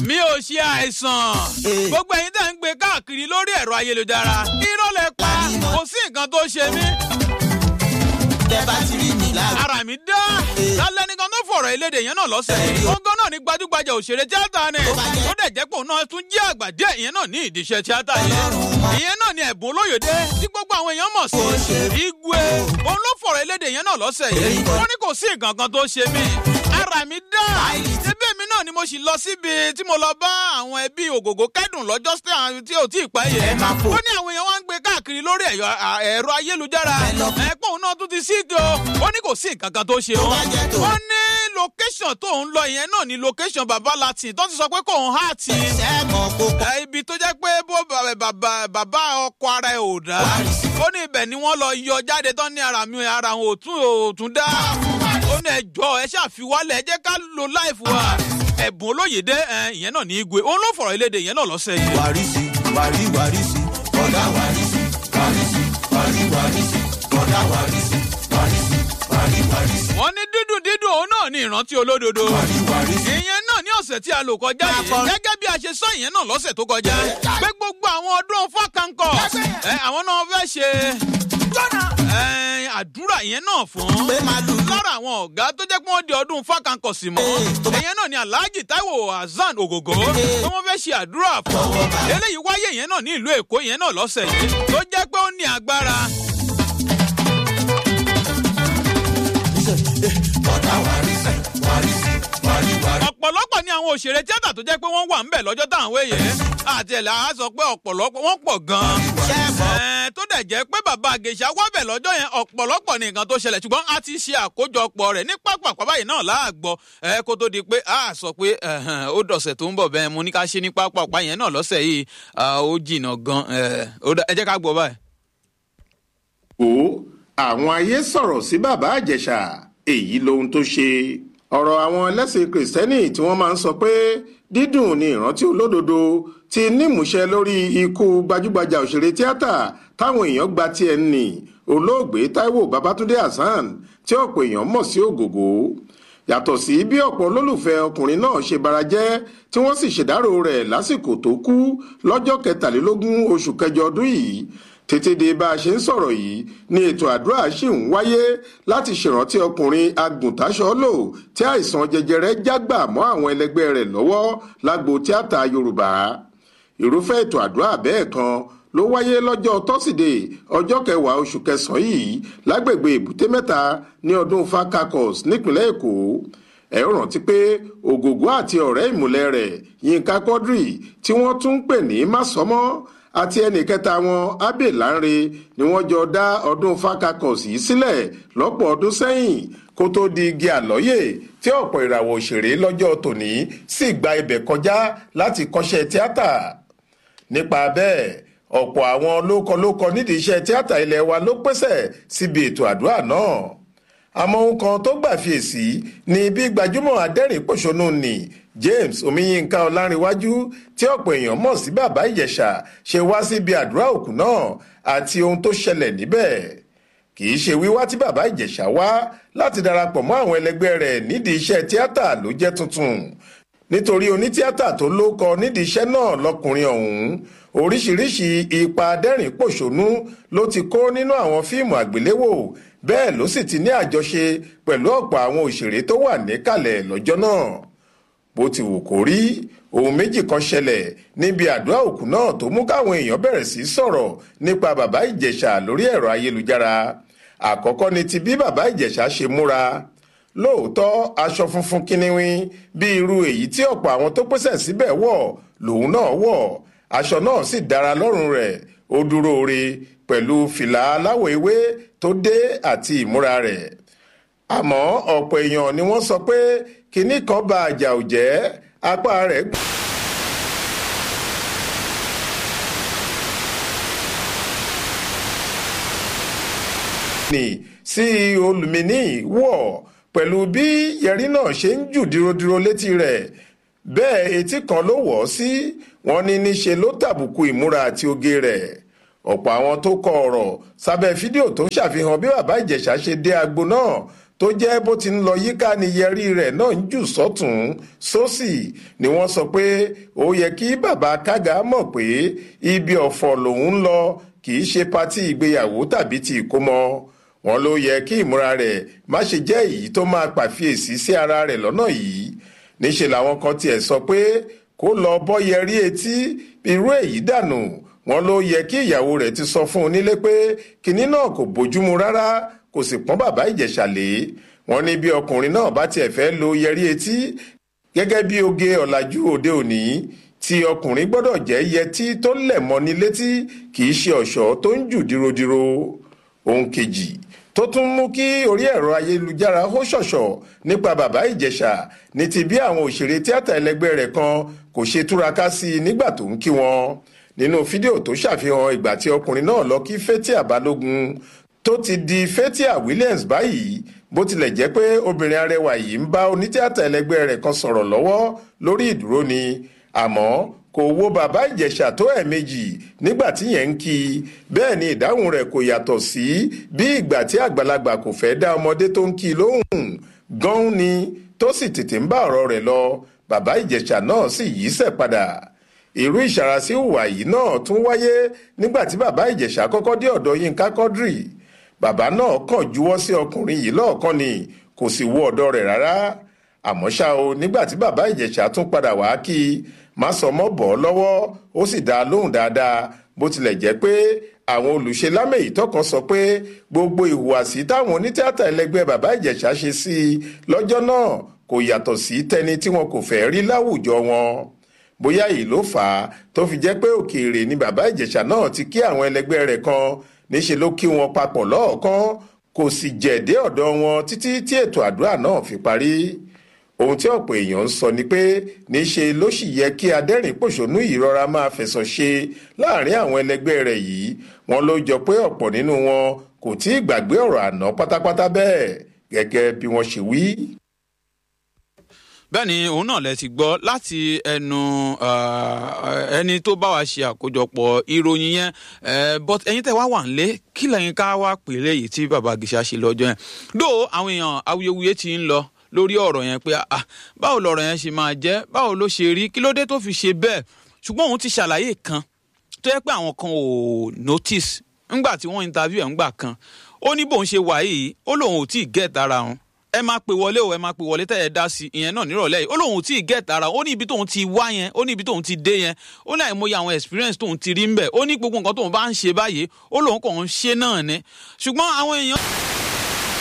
mi ò ṣe àìsàn gbogbo ẹ̀yin tẹ́ ń gbé káàkiri lórí ẹ̀rọ ayélujára irọ́ lẹ pa kò sí nǹkan tó ṣe mí tẹ bá ti rí mi lára. ara mi dá lálẹ́ nìkan tó fọ̀rọ̀ elédè yẹn náà lọ́sẹ̀ ọgọ́ náà ní gbajúgbajà òṣèré tíátà ni ó dẹ̀ jẹ́ pé òun náà tún jẹ́ àgbà díẹ̀ ìyẹn náà ní ìdíṣẹ́ tíátà yìí ìyẹn náà ní ẹ̀bùn olóyèdè tí gbogbo àwọn èèyàn mọ̀ sí igwe òun ló fọ̀rọ̀ elédè yẹn náà lọ́sẹ̀ yìí ó ní kò sí nǹkan kan tó ṣe mí ara mi dá síbẹ̀ mi náà ni mo sì lọ síbi tí mo lọ bá àwọn ẹbí ògògó kẹ́dùn lọ́jọ́ tí ò tí ì pẹ́ yẹn ó ní àwọn èèyàn wá ń gbé káàkiri lórí ẹ̀rọ ayélujára ẹ̀pọ̀ òun náà tún ti sí ìjọ ó ní kò sí nǹkan kan tó ṣe ó ó ní location tó ń lọ yẹn náà ni location baba latin tó ti sọ pé kò ń hà tì í ibi tó jẹ́ pé bó bàbá ọkọ ara ẹ̀ ò dá ó ní ibẹ̀ ni wọ́n lọ yọ jáde tán ní ara mi ara òun òtún dá ó ní ẹjọ́ ẹ ṣàfiwálẹ̀ ẹ jẹ́ ká lo láìfù wa ẹ̀bùn olóyèdè ìyẹn náà ní igwe òun ló fọ̀rọ̀ eléde ìyẹn náà lọ́sẹ̀ yìí. wàrísì wàrí wàrísì ọ̀dà wàrísì wàrísì wàrí wàrísì ọ̀dà wàrísì wàrísì wàrí wàrísì. wọ́n ní dídùn dídùn òun náà ní ìrántí olódodo. wàrí wàrísì. ìyẹn náà ní ọ̀sẹ̀ tí a lò kọjá yìí gẹ́gẹ́ bí a ṣe sọ ìyẹn náà lọ́sẹ̀ tó kọjá pé gbogbo àwọn ọdún fákàǹkọ̀ àwọn náà fẹ́ ṣe àdúrà yẹn náà fún lára àwọn ọ̀gá tó jẹ́ pé wọ́n di ọdún fákàǹkọ̀ sí mọ́ ìyẹn náà ni alhaji taiwo hasan ogogo tó wọ́n fẹ́ ṣe àdúrà fún eléyìí wáyé yẹn náà ní ìlú èkó yẹn náà lọ́sẹ̀ yìí tó jẹ́ pé ó ní agbára. ọ̀dà wàrísì wàrísì wàrí wàrí. ọ̀pọ̀lọpọ̀ ni àwọn òṣèré tíátà tó jẹ́ pé wọ́n wà ńbẹ̀ lọ́jọ́ táwọn wéyè àti ẹ̀là á sọ pé ọ̀pọ̀lọpọ̀ wọ́n pọ̀ gan-an. Ẹ̀ẹ́n, tó dẹ̀ jẹ́ pé bàbá àgèṣà wábẹ̀ lọ́jọ́ yẹn ọ̀pọ̀lọpọ̀ ní nǹkan tó ṣẹlẹ̀ ṣùgbọ́n a ti ṣe àkójọpọ̀ rẹ̀ ní pápákọ̀ báyìí náà láàgbọ́ ẹ kó tó di pé a sọ pé ẹ̀hẹ̀n, ó dọ̀sẹ̀ tó ń bọ̀ bẹ́ẹ̀ mo ní ká ṣe ní pápákọ̀ yẹn náà lọ́sẹ̀ yìí ah, ó jìnnà gan ẹ̀, ó dá- ẹ jẹ́ ká gbọ́ báyìí. ó àwọn ayé sọ̀rọ̀ sí bàbá àjẹsà èyí lohun tó ṣe ọ̀rọ̀ àwọn ẹlẹ́sìn kìrìsìtẹ́nì tí wọ́n máa ń sọ pé dídùn ní ìrántí olódodo ti nímúṣẹ lórí ikú gbajúgbajà òṣèré tíátà táwọn èèyàn gba tiẹ̀ ń nì olóògbé taiwo babatunde hasan tí ọ̀pọ̀ èèyàn mọ̀ sí ògògó yàtọ̀ sí bí ọ̀pọ̀ olólùfẹ́ ọkùnrin náà ṣe bara jẹ́ tí wọ́n sì ṣèdárò rẹ̀ lásìkò tó kú lọ́jọ́ kẹtàlélógún oṣù kẹjọ ọdún yìí tètè dé bá a ṣe ń sọ̀rọ̀ yìí ni ètò àdúrà ṣì ń wáyé láti ṣèrántí ọkùnrin agùntàṣọ́lò tí àìsàn jẹjẹrẹ jágbà mọ́ àwọn ẹlẹgbẹ́ rẹ̀ lọ́wọ́ lágbo tíátà yorùbá irúfẹ́ ètò àdúrà bẹ́ẹ̀ kan ló wáyé lọ́jọ́ tọ́sídẹ̀ẹ́ ọjọ́ kẹwàá oṣù kẹsàn-án yìí lágbègbè èbúté mẹ́ta ní ọdún fakakos nípínlẹ̀ èkó ẹ ó rántí pé ògògó àti ọ̀rẹ́ ìmùlẹ̀ rẹ̀ yínká quadri tí wọ́n tún ń pè ní másọmọ́ àti ẹnì kẹta wọn abe lanre ni wọ́n jọ dá ọdún fakakos yìí sílẹ̀ lọ́pọ̀ ọdún sẹ́yìn kó tó di igi àlọ́yè tí ọ̀pọ̀ ìràwọ̀ òṣèré lọ́jọ́ tòní sì gba ibẹ̀ kọjá láti kọ́ṣẹ́ tíátà nípa bẹ́ẹ̀ ọ̀pọ̀ àwọn lókọlókọ nídìí iṣẹ́ tíátà ilé wa ló pèsè síbi ètò àdúrà náà àmọ́ ohun kan tó gbà fiyèsí ni bí gbajúmọ̀ adẹ́rìn-pọ̀ṣónú ni james omiyinka ọlárìnwájú tí ọ̀pọ̀ èèyàn mọ̀ sí bàbá ìjẹ̀ṣà ṣe wá síbi àdúrà òkú náà àti ohun tó ṣẹlẹ̀ níbẹ̀ kì í ṣe wíwá tí bàbá ìjẹ̀ṣà wá láti darapọ̀ mọ́ àwọn ẹlẹgbẹ́ rẹ̀ nídìí iṣẹ́ tíátà ló jẹ́ tuntun nítorí onítíátà tó lóko nídìí iṣẹ́ náà lọkùnrin ọ̀hún oríṣiríṣi ipa adẹ́rìn-pọ̀ṣónú ló ti kó nínú àwọn fíìmù àgbéléwò bẹ́ẹ̀ ló sì ti ní àjọṣe pẹ̀lú ọ̀pọ̀ àwọn òṣèré tó wà níkàlẹ̀ lọ́jọ́ náà bó ti wù kó rí ohun méjì kan ṣẹlẹ̀ níbi àdúrà òkú náà tó mú káwọn èèyàn bẹ̀rẹ̀ sí í sọ̀rọ̀ nípa bàbá ìjẹ̀ṣà lórí ẹ̀rọ ayélujára àkọ́kọ́ ni ti bí bàbá ìjẹ̀ṣà ṣe múra lóòótọ́ aṣọ funfun kíníwín bí irú èyí tí ọ̀pọ̀ àwọn tó pèsè síbẹ̀ wọ̀ lòun náà wọ̀ aṣọ náà sì dára lọ́rùn rẹ̀ ó dúró re pẹ̀lú fìlà aláwọ̀ ewé tó dé àti ìmúra rẹ̀ àmọ́ ọ̀pọ̀ èèyàn ni wọ́n sọ pé kinní kan ba àjà ò jẹ́ apá rẹ̀ gbọ́n. ní sí olùmíní wọ̀ pẹ̀lú bí yẹrí náà ṣe ń jù dírodíro létí rẹ̀ bẹ́ẹ̀ etí kan ló wọ̀ ọ́ sí wọn ní níṣe ló tàbùkù ìmúra àti oge rẹ̀ ọ̀pọ̀ àwọn tó kọ ọ̀rọ̀ sábẹ́ fídíò tó ń ṣàfihàn bí bàbá ìjẹ̀ṣà ṣe dé agbo náà tó jẹ́ bó ti ń lọ yíká ni yẹrí rẹ̀ náà ń jù sọ́tún sósì ni wọ́n sọ pé ó yẹ kí bàbá kága mọ̀ pé ibi ọ̀fọ̀ lòun ń lọ kì í ṣe patí ìgbéyàwó tàbí ti ìkómọ wọn ló yẹ kí ìmúra rẹ̀ má ṣe jẹ́ èyí tó máa pàfiyèsí sí ara rẹ̀ lọ́nà yìí níṣẹ́ làwọn kan tiẹ̀ sọ pé kó lọ bọ́ yẹrí etí irú èyí dànù wọn ló yẹ kí ìyàwó rẹ̀ ti sọ fún un nílé pé kinní náà kò bójúmu rárá kò sì pọ́n bàbá ìjẹ̀ṣà lé wọn ní bí ọkùnrin náà bá tiẹ̀ fẹ́ lo yẹrí etí gẹ́gẹ́ bí oge ọ̀làjú òde òní tí ọkùnrin gbọ́dọ̀ jẹ́ yẹtí tó lẹ̀ mọ́ni létí kì í ṣe ọ̀ṣọ́ tó ń jù dírodíro ohun kejì tó tún mú kí orí ẹ̀rọ ayélujára hó ṣọ̀ṣọ̀ nípa bàbá ìjẹ̀ṣà ní ti bí àwọn òṣèré tíátà ẹlẹgbẹ́ rẹ̀ kan kò ṣe túraká sí i nígbà tó ń kí wọn nínú fídíò tó ṣàfihàn ìgbà tí ọkùnrin náà lọ kí Fathia Balógun tó ti di Fathia Williams báyìí bó tilẹ̀ jẹ́ pé obìnrin arẹwà yìí ń bá onítíátà ẹlẹgbẹ́ rẹ̀ kan sọ̀rọ̀ lọ́wọ́ lórí ìdúró ni àmọ́ kò wo bàbá ìjẹ̀ṣà tó ẹ̀ẹ̀mejì nígbà tí yẹn ń kí i bẹ́ẹ̀ ni ìdáhùn rẹ̀ kò yàtọ̀ sí bí ìgbà tí àgbàlagbà kò fẹ́ dá ọmọdé tó ń kí i lóhùn gan-an ni tó sì tètè ń bá ọ̀rọ̀ rẹ̀ lọ bàbá ìjẹ̀ṣà náà sì yíṣẹ́ padà irú ìṣàràsí ìhùwà yìí náà tún wáyé nígbà tí bàbá ìjẹ̀ṣà kọ́kọ́ dé ọ̀dọ̀ yínká quadri bàbá náà kàn juwọ́ sí ọkùnrin yìí lọ́ọ̀kan ni kò sì wo ọ̀dọ̀ rẹ̀ rárá àmọ́ ṣá o nígbà tí bàbá ìjẹ̀ṣà tún padà wá kí i má sọ mọ́ bọ̀ ọ́ lọ́wọ́ ó sì dá a lóhùn dáadáa bó tilẹ̀ jẹ́ pé àwọn olùṣe lámèyí tọkàn sọ pé gbogbo ìhùwàsí táwọn onítìátà ẹlẹgbẹ́ bàbá ìjẹ̀ṣà ṣe sí i lọ́jọ́ náà kò yàtọ̀ sí tẹni tí wọn kò fẹ́ rí láwùjọ wọn bóyá èyí ló fà á tó fi jẹ́ pé òkèèrè ni bàbá ìjẹ̀ṣà náà ti kí àwọn ẹlẹgbẹ́ rẹ̀ kan níṣẹ́ ló kí wọn papọ̀ lọ́ọ̀kan kò sì jẹ̀dé ọ̀dọ̀ wọn títí tí ètò àdúrà náà fi parí ohun tí ọ̀pọ̀ èèyàn ń sọ ni pé níṣe ló sì yẹ kí adẹ́rìn-pòṣónú yìí rọra máa fẹ̀sọ̀ ṣe láàrin àwọn ẹlẹgbẹ́ rẹ̀ yìí wọn ló jọ pé ọ̀pọ̀ nínú wọn kò tí ì gbàgbé ọ̀rọ̀ àná pátápátá bẹ́ẹ̀ gẹ́gẹ́ bí wọ́n ṣe wí bẹ́ẹ̀ ni òun náà lẹ ti gbọ́ láti ẹnu ẹni tó bá wa ṣe àkójọpọ̀ ìròyìn yẹn but ẹ̀yin tẹ́ wá wà ń lé kí lẹ́yìn ká wá pè léyìí tí bàbá Gìṣà ṣe lọ́jọ́ yẹn dó àwọn èèyàn awuyewuye ti ń lọ lórí ọ̀rọ̀ yẹn pé ah báwo lọ̀rọ̀ yẹn ṣe máa jẹ́ báwo ló ṣe rí kí ló dé tó fi ṣe bẹ́ẹ̀ ṣùgbọ́n òun ti ṣàlàyé kan tó yẹ pé àwọn kan ò notice ńgbà tí wọ́n interview ẹ̀ ńgbà kan ó ní bóun ṣe wà yìí ó lóun ò tí ì get ara wọn ẹ máa pè wọlé o ẹ máa pè wọlé tẹ́ ẹ dá sí ìyẹn náà nírọ̀lẹ́ yìí ó lóun ò tí ì get ara ó ní ibi tóun ti wá yẹn ó ní ibi tóun ti dé yẹn ó ní àìmọye àwọn experience tóun ti rí ń bẹ̀ ó ní gbogbo nǹkan tóun bá ń ṣe báyìí ó lóun kàn ń ṣe náà ni ṣùgbọ́n àwọn èèyàn.